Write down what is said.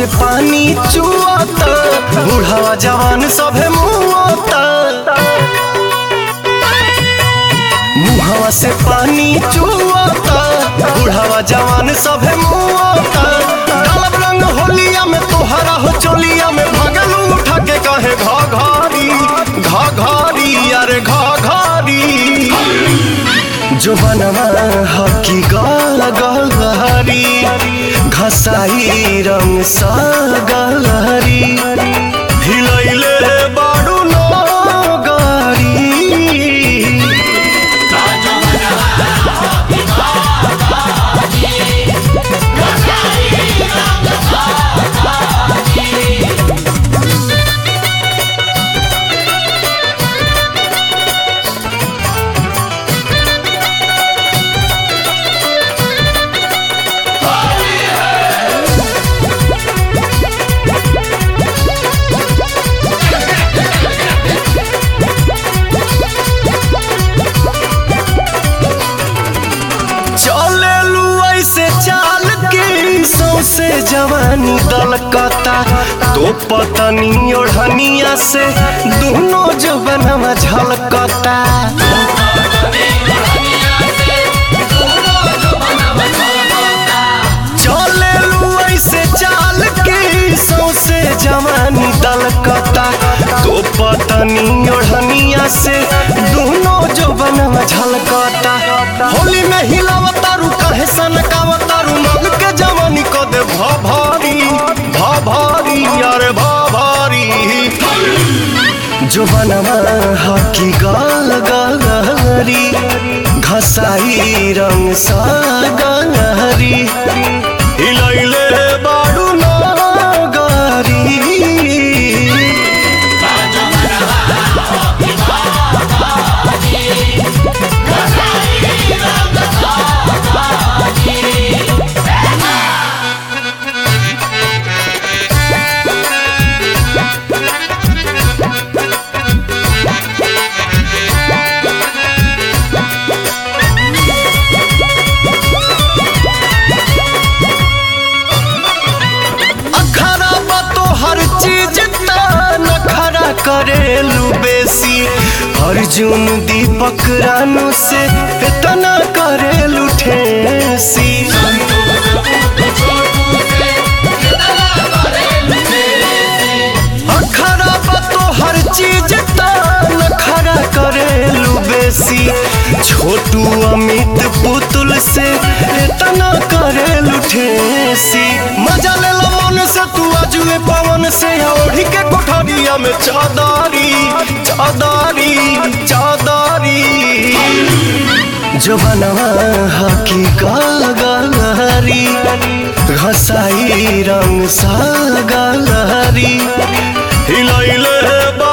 से पानी चुआता बूढ़ावा जवान सभे मुआता मुहावा से पानी चुआता बूढ़ावा जवान सभे मुआता डालब रंग होलिया में तोहरा हो चोलिया में भगलू उठा के कहे घा घारी घा घारी अरे घा घारी जो बनवा हकी गाल गलहरी घसाई रंग सा गलहरी हिलैले बाडू नो गारी चले लू ऐसे चाल के सौसे जवानी दलकता तो पतनी ओढ़निया से दोनों जवनवा झलकता चले लू ऐसे चाल के सौसे जवानी दलकता तो पतनी ओढ़निया से दोनों जवनवा झलकता होली में हिलावतारू कहे सनकावतारू मग के जवानी को दे भा भारी भा भारी अरे भा भारी जो बनवा हकी गाल गलहरी घसाई रंग सा गलहरी हिलैले बाडू ना गारी अखरा बा तो हर चीज ता नखरा करेलू बेसी अर्जुन दीपक रानू से इतना करेलू ठेसी अखरा बा तो हर चीज ता नखरा करेलू बेसी छोटू अमित पुतुल से इतना करेलू ठेसी मजा ले लो मन से तू अजुए पवन से ओढ़ी के कोठरिया में चादारी चादारी चादारी जो बनवा हकी गाल गलहरी घसाई रंग सा गलहरी हिलैले बा